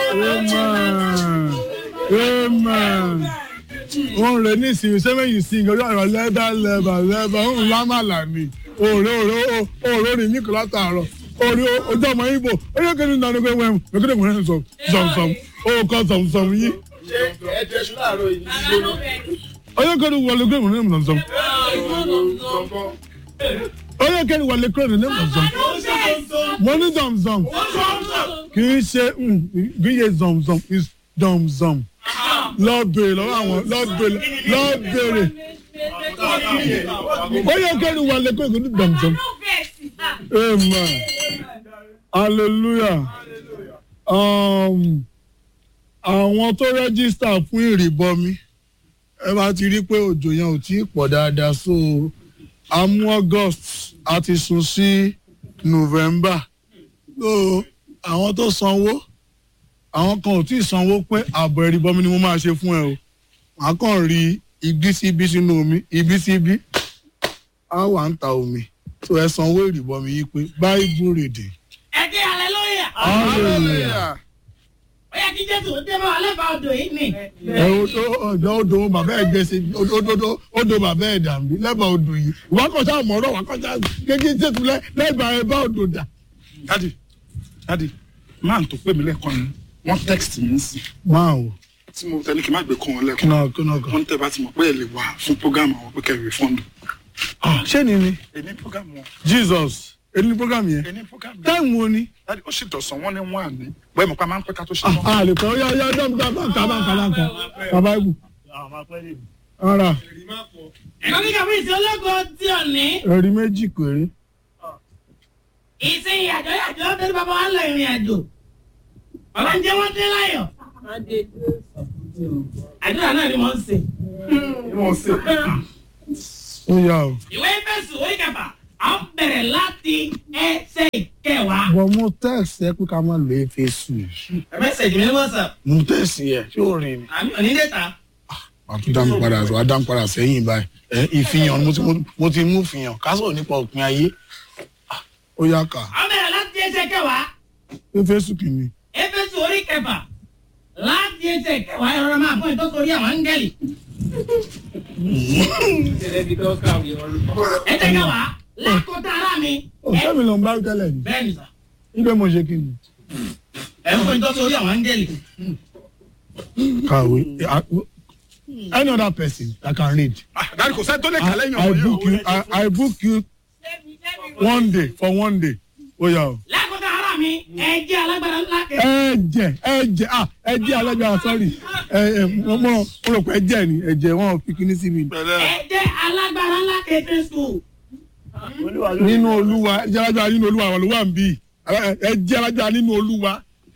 Amen. Amen. Wọ́n rẹ̀ ní ìsinmi sẹ́mẹ̀yìn sí ìgbẹ́jọ́ ọ̀rọ̀ lẹ́bà lẹ́bà lẹ́bà ń lámàlà ni. Òòrè òòrè òòrè rìn ní kìlá tààrọ̀. Òòrè ojú ọmọ Ibo. Oyè kẹ́ni nínú ọdún pé wẹ́n lókèdè mọ̀ ní zọ̀mzọ̀m. Ó kọ́ zọ̀mzọ̀m yín. Oyè kẹ́ni wọlé kẹ́ni mọ̀ ní zọ̀mzọ̀m. Oyè kẹ́ni wọlé kẹ́ni ní zọ̀mzọ̀m. Mo ní zọ̀mzọ̀m. Kì í ṣe kì í ṣe zọ̀mzọ̀m is zọ̀mzọ̀m. Lọ bèrè lọ́wọ́ àwọn lọ bèrè lọ bèrè. Oyè kẹ́ni wọlé kẹ́ni ní zọ̀mzọ̀m. Amen. Hallelujah. Um, àwọn tó rẹ́gísítà fún ìrìbọmi ẹ bá ti rí pé òjò yẹn ò tí ì pọ̀ dáadáa so amú August a ti sún sí November so àwọn tó sanwó àwọn kan ò tí ì sanwó pé ààbọ̀ ìrìbọmi ni mo máa ṣe fún ẹ o màá kàn rí ibi sí ibi sínú omi ibi sí ibi á wà ń ta omi so ẹ sanwó ìrìbọmi yìí pé Bible reading. ẹ kí hallelujah. hallelujah. ó yẹ kí jésù ó dé bá wa lẹ́bàá odò yìí ni. ẹ odò odò odò bàbá ẹ gbèsè odò odò odò bàbá ẹ dàbí lẹ́bàá odò yìí wà á kọjá àmọ́rọ̀ wà á kọjá kékeré tètè lẹ́ lẹ́bàá ẹ bá odò dà. dadi dadi máa tó pè mí lẹ́ẹ̀kan ni wọ́n text mi sí máa wò tí mo tẹ́lẹ̀ kí n má gbé kàn wọ́n kí lẹ́ẹ̀kan náà kí náà kàn. wọ́n tẹ́ bá ti mọ̀ pé ẹ lè wá fún program àwọn pé kẹ́ refund Ah, ṣé ni ni èmi program wọn Jesus èyí ni program yẹn èmi program yẹn táìmù wo ni. dadi ó sì dọ̀sán wọn ní wọn àní bẹ́ẹ̀ mọ̀ pé a máa ń pẹ́ ká tó ṣe Ah, náà a lè kọ́ yá yá dọ́m dọ́m dọ́m kà bá ń kà bá ń kà bàbá ibù. ara ẹ̀kọ́ kíkà fún ìsìn ológo tí ò ní. ẹ̀rí méjì péré. ìsìn ìyàjọ́ ìyàjọ́ tẹ́lẹ̀ bàbá wa ń lọ ìrìn àjò. bàbá ń jẹ́ wọ́n dé láyọ̀. àdúrà náà ni wọ́n ń sè. ó yà o. ìwé fẹ̀sùn orí kẹfà à ń bẹ̀rẹ̀ láti ẹsẹ̀ ìkẹwàá. bọ̀ mo tẹ̀sí ẹ pé ká má lè fi sùn. mẹ́sẹ̀jì mi ní whatsapp mo tẹ̀sí ẹ ṣé o rìn ni. àmì òní dẹ́ta. wà á tún dá mi padà wà á dá mi padà sẹ́yìn báyìí ẹ ìfihàn mo ti mo ti mú fihàn ká sọ̀rọ̀ nípa òpin ayé Ah, ó yá kà à ń bẹ̀rẹ̀ láti ẹsẹ̀ kẹwàá. ó fẹ́ sùn kìíní. Éfésù orí kẹfà láti ẹsẹ̀ kẹwàá ẹ̀rọ máa fún ìtọ́sórí àwọn áńgẹ́lì. ẹsẹ̀ kẹwàá lákòótá ara mi. ó sẹ́mi ló ń bá tẹ́lẹ̀ ni bẹ́ẹ̀ ni sà nígbà mo ṣe kí ni. ẹ̀ ń fún ìtọ́sórí àwọn áńgẹ́lì. kàwé Ah, any other person that can read. dadi kò sẹ́ni tó lè kà lẹ́yìn I, I ọ̀rọ̀ book you yẹn I, I book you one day for one day. ó yá o. lákòótá ara mi ẹ jẹ́ alágbára ńlá kẹ. ẹ̀jẹ̀ ẹ̀jẹ̀ ah ẹ̀jẹ̀ alágbára sorry ẹ ẹ mo mo mo rò pé ẹ̀jẹ̀ ni ẹ̀jẹ̀ wọn ò fi kíní sí mi. ẹ jẹ́ alágbára ńlá kẹ Jésù. nínú olúwa ẹ̀jẹ̀ alágbára nínú olúwa àwọn olúwa ń bí ẹ̀jẹ̀ alágbára nínú olúwa.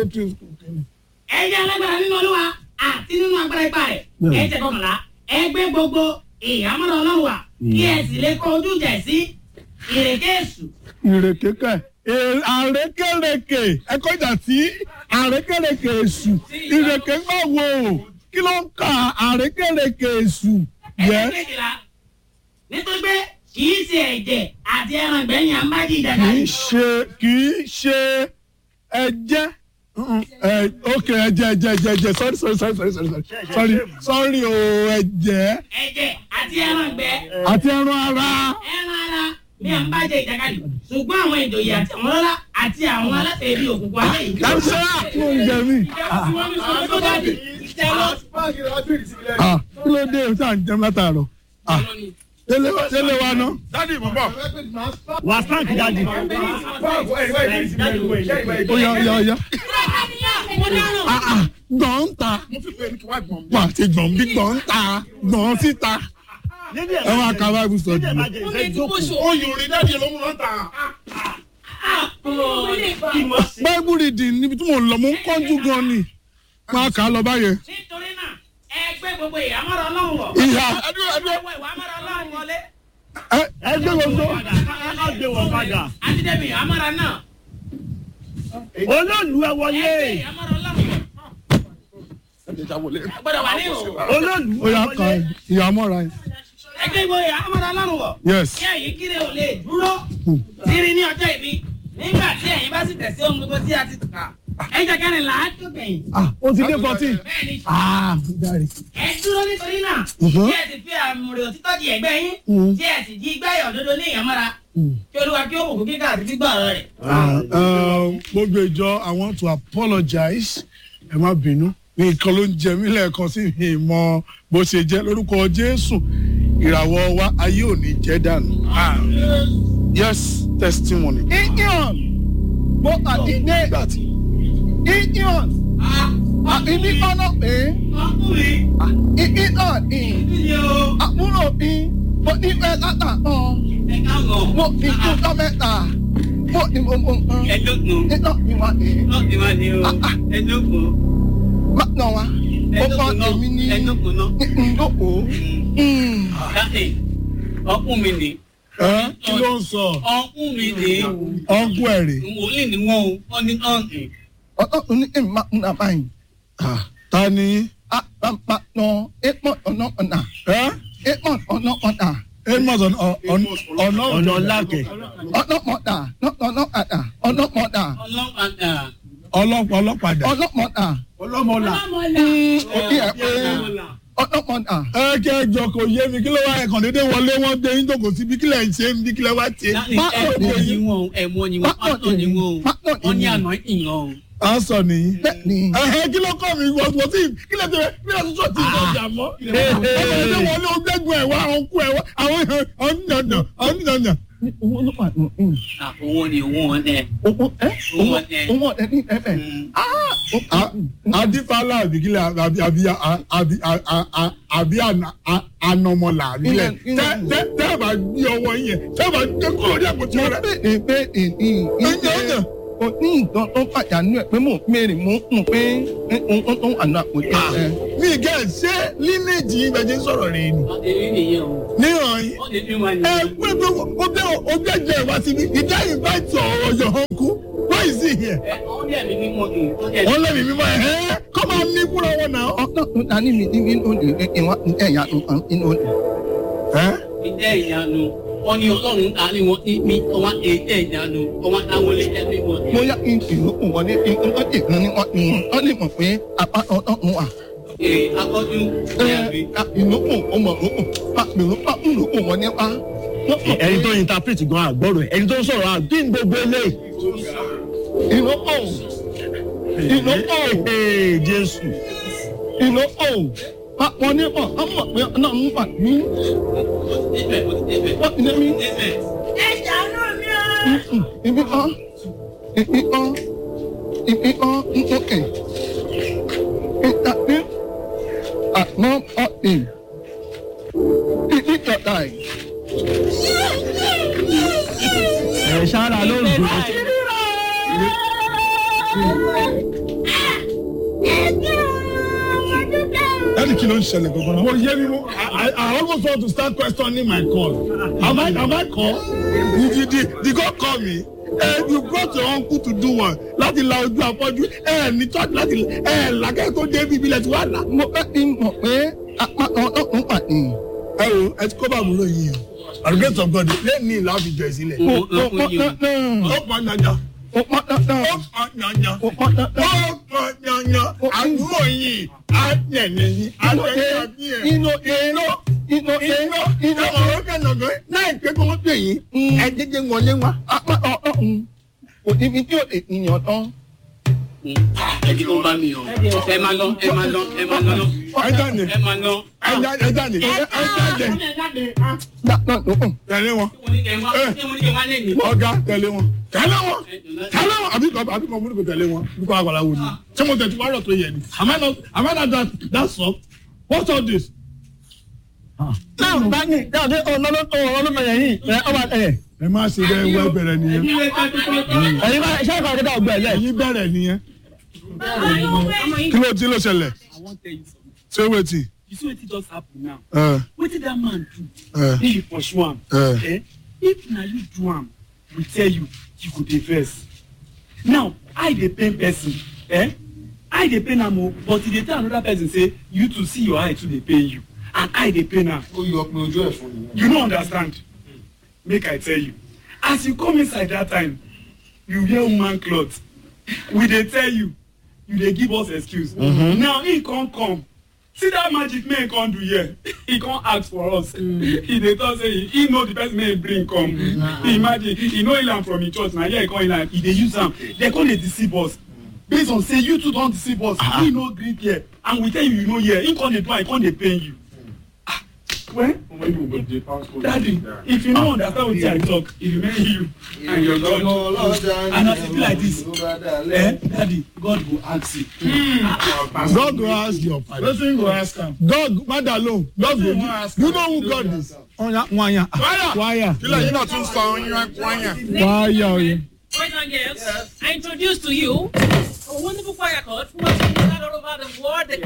ẹ jẹ́ alágbára nínú olúwa àti nínú agbára ipá rẹ̀. ẹ jẹ́ kọkànlá ẹ gbé gbogbo ìhámọ́ra ọlọ́run wá kí ẹ sì lè kọ ojú ìjà sí ìrèké èṣù. ìrèké kẹ ẹ- àrékèrèké ẹ kọjá sí àrékèrèké èṣù ìrèké gbà wò kí ló ń ka àrékèrèké èṣù yẹ. ẹsẹ̀ kejìlá nítorí pé kì í ṣe ẹ̀jẹ̀ àti ẹran ìgbẹ́yìn àmbájì ìdàgbà kì í ṣe kì í ṣe ẹ̀jẹ̀ Mm, ẹ ok ẹ̀jẹ̀ ẹ̀jẹ̀ ẹ̀jẹ̀ ẹ̀jẹ̀ sorry sorry sorry sorry sorry sorry sorry o ẹ̀jẹ̀ ẹ̀jẹ̀ àti ẹran ìgbẹ́ àti ẹran ara ẹran ara ní àmbájì ìdàgbàdì ṣùgbọ́n àwọn ìjòyè àti àwọn ọlọ́lá àti àwọn aláṣẹ ibi òkùnkùn ayé yìí. dáńsẹ́ kí ló ń jẹ mí ah kí ló dé o tí à ń jẹun látàárọ̀ ah délé wa délé wa ná. dadi mo bọ̀ wà stank dadi. ó yá ó yá ó yá ah ah gbọ̀n ń ta mo fi pé ní kí wá gbọ̀n mi. wà á ti gbọ̀n bí gbọ̀n ń ta gbọ̀n síta ẹ máa ka bible study lọ. ó yòrè dadi ló mú lọ́ta. bible reading níbi tí mò ń lọ mò ń kánjú gan ni máa kà á lọ báyẹn. nítorí náà ẹ gbé gbogbo ìhámọ́ra ọlọ́run wọ̀. ìhà ẹdúró ẹdúró ẹ wọ ìhámọ́ra ọlọ́run wọlé. ẹ ẹ gbé gbogbo ká gbé wọn padà. àti débi ìhámọ́ra náà. olóòlù ẹ ẹ gbé wọlé. ìhámọ́ra ọlọ́run wọ̀. ẹ gbọ́dọ̀ wà ní ìhò. olóòlù ó ẹ yá ka wọlé. ìyàmọ́ra yẹn. ẹ gbé gbogbo ìhámọ́ra ọlọ́run wọ̀. yes kí ẹ̀yin kiri ò lè dúró sírí ní ọjọ́ ìbí nígbà tí ẹ̀yin bá sì tẹ̀sí ohun gbogbo tí a ti kà ẹ̀jẹ̀ kẹrìnlá tó gbẹ̀yìn. ah o ti dé fourteen bẹ́ẹ̀ni ah dáre ẹ dúró nítorí náà Mhm. tí ẹ sì fi àmúrè òtítọ́ di ẹ̀gbẹ́ yín Mhm. tí ẹ sì jí gbẹ́yọ̀ òdodo ní ìyàmọ́ra kí olúwa kí ó bùkún kíkà àti gbígbọ́ ọ̀rọ̀ rẹ̀. gbogbo ìjọ i want to apologize ẹ má bínú nǹkan ló ń jẹ mí lẹ́ẹ̀kan sí mi mọ bó ṣe jẹ́ lórúkọ jésù ìràwọ̀ wa ayé ò ní jẹ́ dànù. yes testimony. iyan mo àdìdé iyan àbíbí ọ̀nà pé ọkùnrin iyan ì ni o àbúrò mi mo ní fẹ́ látà kan ẹ káàbọ̀. mo fi kú tọ́ mẹ́ta mo ní mo mọ nǹkan ẹ̀dógún nínú ìwà ẹ̀ ọ̀dì wa ni o ẹ̀dógún má nà wá ó kọ́ èmi ní ẹ̀dógún náà. ndókò. káṣí ọkùn mi ni ẹ kí ló ń sọ ọkùn mi ni ọ̀nkú ẹ̀ rè wòlíì ni wọn o wọn ní ọ̀hìn. ọ̀tọ̀ ní èmi máa ń nà báyìí. ta ni a máa ma nà èèmọ̀ ọ̀nà ọ̀nà ẹ èèmọ̀ ọ̀nà ọ̀nà amos ọ̀nà ọ̀nà ọ̀nà ọ̀làkẹ̀ ọ̀nà mọ̀dà ọ̀nà ọ̀dà ọ̀nà mọ̀dà ọlọ́pàá ọlọ́pàá ọlọ́pàá ọ̀nà mọ̀dà ọlọ́mọlà òbí ẹ̀ pé ọ̀nà mọ̀dà. ẹ kẹ jọ kò yé mi kí ló wá ẹkàn dédé wọlé wọn gbé yín jókòó síbi kí lẹ ń ṣe ń bí kí lẹ wá ṣe. ẹ̀mọ́ ni wọn o ẹ̀mọ́ ni wọn pátọ̀ ni wọn o wọn ní àná ìyàn o. à ń sọ nìyí. bẹ́ẹ̀ ni ẹhẹ kí ló kọ́ mi wọ́n wọ́n tí kí lè tẹ̀lé bí wọ́n tún ti sọ ọjà mọ́. ọmọ ẹgbẹ́ wọn ló gbẹ́gun ẹ̀ wá àwọn kú ẹ̀ wá àwọn ọ̀nìyànjọ ọ̀nìyànjọ. owó ló wà nù. owó ni owó wọn dẹ. owó ẹ owó owó ẹ ní ẹfẹ. adífálà àbí kílẹ̀ àbí àbí àbí àbí anamọ̀là àbí kílẹ̀ tẹ́ tẹ́ tẹ́ bá gbé ọwọ́ yẹn tẹ́ bá gbé kúrò ní àpótí mo rẹ̀. bèèrè bèèrè ní ìjẹ́ o ní nǹkan tó pàdánù ẹ̀ pé mò ń mèrè mò ń kùn pé nǹkan tó wà nù àpòjì ẹ̀. mi gẹ̀ ṣé línéèjì yìí bẹ́ẹ̀ jẹ́ sọ̀rọ̀ rẹ̀ ni. èmi nìyẹn o. níhàn yín wọ́n ti fi wọn ẹ nìyẹn. pé pé o bẹ o bẹ jẹ ìwà síbi ìjà invite ọ̀rọ̀ your uncle why is he here. ẹ wọ́n dẹ̀ mí ní wọn kì í. wọ́n dẹ̀ wọ́n lé mi mímọ́ ẹ̀ ẹ́ kọ́ máa ní fúnra wọn náà. ọ̀nà tó dání mi ní inú òde ìwà ẹ̀yà inú òde. ẹ́ mi jẹ́ ìyanu wọ́n ní ọlọ́run ta ni wọ́n ti mi ọwọ́ èyí ìyanu ọwọ́ táwọn lè jẹ́ mi wọ́n. bóyá kí n tìlú kù wọlé kí n tó tì kan ní wọn ní wọn wọn lè mọ̀ pé apá ọ̀tọ̀ ń wà. ee akọ́jú ẹ̀rí. ìlú kù ọmọ ìlú kù pa ìlú pa ìlú kù wọlé pa. ẹni tó interpret gan àgbọ̀rọ̀ ẹ̀ ẹni tó sọ̀rọ̀ àgbín gbogbo eléyìí. ìlú kù ìlú kù Ee, jésù ìlú kù pa wọn ní wọn wọn mọ̀ pé náà ń wà ní débẹ̀ mo ti débẹ̀. wọ́n ti dé mi. débẹ̀. ibi kan ibi kan ibi kan nsókè ìtàgé àná ọ̀sìn ibi tọ̀tà yìí. ẹ̀ ṣáárà ló ń dùn. dáàdi kí ló ń ṣẹlẹ̀ gbogbo náà. mo yé mi mo I I almost want to start questioning my call. am I am I call? the the the God call me. Eh, you brought your uncle to do one láti la ojú afọ́jú ẹ ní church láti ẹ làkẹ́ tó dé bíbí lẹ́tí wà là. mo fẹ́ kí n mọ̀ pé apá ọlọ́run wà ní. ẹ o ẹ ti kó bá àbúrò yìí o the grace of God lẹ́ẹ̀ni ìlà àfijọ́ ìsílẹ̀. ó pọn dandan ó pọn dandan ó pọn dandan ó pọn dandan ó pọn dandan. ó pọn dandan àbúrò yìí á tẹ̀lé yín á tẹ̀lé àbí ẹ̀. inú inú inú iná iná ọ̀rọ̀ kẹ̀nàgán láì pé kí wọ́n pè yín ẹ jẹjẹ wọlé wá. apá ọlọ́run kò níbi tí ò lè yàn tán. ẹ jí kó bá mi o. ẹ máa lọ ẹ máa lọ ẹ máa lọ. ẹ jáde ẹ máa lọ. ẹ jáde ẹ jáde ẹ jáde dáná lókun. tẹ̀lé wọn mo ní kẹ́ ẹ wá mo ní kẹ́ ẹ wá lẹ́yìn. ọ̀gá tẹ̀lé wọn tẹ̀lé wọn tẹ̀lé wọn àbí kò àbí kò múlùkù tẹ̀lé wọn bí kò àgbàlá wò ni ṣé mo tẹ̀tù wárọ̀ tó yẹ ni am I not am I not that that soft what's all this. náà bá ní dáadé ọlọ́mọdé yìí ẹ ọba ẹ ẹ má ṣe bẹ́ẹ̀ wẹ́ bẹ̀rẹ̀ nìyẹn ẹ̀yin bá ṣe àkàrà kíkà ọgbẹ́ ẹ̀ ẹ̀yin bẹ̀rẹ̀ nìyẹn kí ló tí ló ṣẹlẹ̀ I wan tell you something. ṣé wetin. You see wetin just happen now? ẹ Wetin that man do? ẹ Make you pursue am. ẹ Eh? If na you do am, we tell you, you go dey vex. Now, I dey pain person. Eh? I dey pain am o, but e dey tell another person say, you too see your eye too dey pain you. And I dey pain am. ó yọ pé ojú ẹ̀ fún mi. You no understand. Make I tell you. As you come inside that time, you wear woman cloth. we dey tell you you dey give us excuse mm-hmm. now he come come see that magic wey he come do here he come ask for us mm. he dey talk say he, he know the person wey he bring come mm. imagine he no heal am from him church na here he come heal am he dey use am they come dey deceive us based on say you too don deceive us uh-huh. he no gree here and we tell you you no hear he come dey do am he come dey pain you ah well daddy if you no understand wetin i talk e remain you and your god and as e be like this eh daddy god go ask you. Mm. god go ask your father. wetin go ask am. god mother alone god go Wetin wan ask you am? know who god is. ọ̀ya wáyà wáyà kílẹ̀ yín náà tún sọ ọyún wáyà. wáyà oye. Boys and girls, I introduce to you a wonderful choir chord who has been all over the world. The